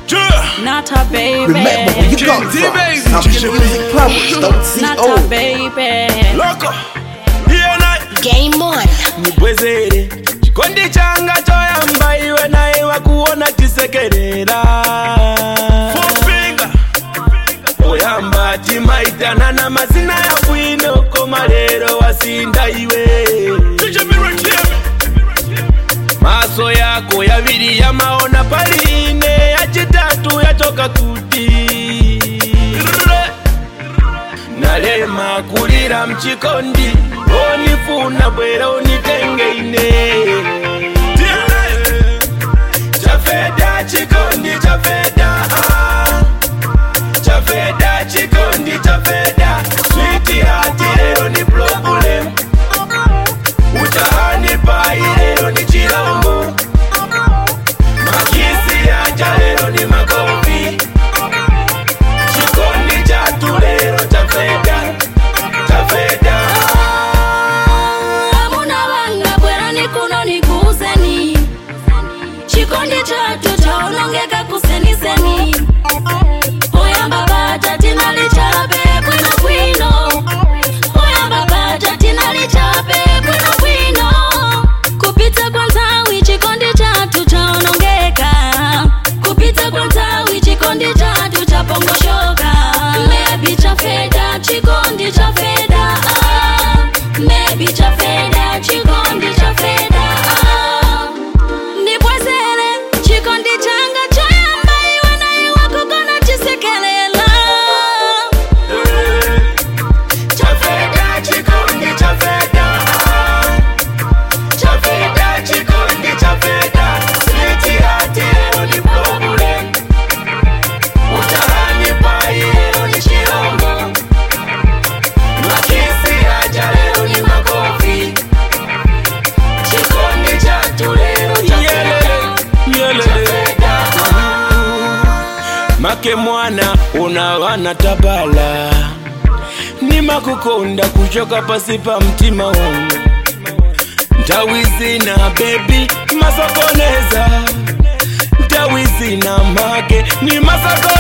Not a baby. Remember where you come King T, from. baby. Champion Music Powers, don't Not a CO. baby. Loco. Iyena Game on. nibwezere chikondi changa choyamba iwe naye wakuona tisekerera oyamba timaitanana na mazina ya bwino koma lero wasinda iwe maso yako yaviri yamaona paline yachitatu yachoka kuti nalema kulira mchikondi onifuna bwera unitengeine chafeda chikondi chafeda ah. chafeda chikondi chafeda switi hati lero ni problem utahani pai lero ni chilombo makisi yaja lero ni makofi chikondi chatu lero chafeda chafeda Hamuna wanga bwerani kuno nikuzeni chikondi chatu chaonongeka kuseniseni oyamba bata tinalichape bwino bwino oyamba bata tinalichape bwino bwino kupita kwa ntawi chikondi chatu chaonongeka kupita kwa ntawi chikondi chatu chapongoshoka mebi chafeda chikondi chafeda ah. mebi chafeda chikondi chafeda ah. nibwezere chikondi changa choyamba iwe naye wakukona chisekelela chafeda chikondi chafeda chafeda chikondi chafeda switi hati lero ni problem utahani pai lero ni chilombo makisi yaja lero ni makofi chikondi chatu lero chafeda chafeda make mwana unawana tabala nimakukonda kuchoka pasi pa mtima wangu ntawizina bebi masokoneza ntawizina make ni masoko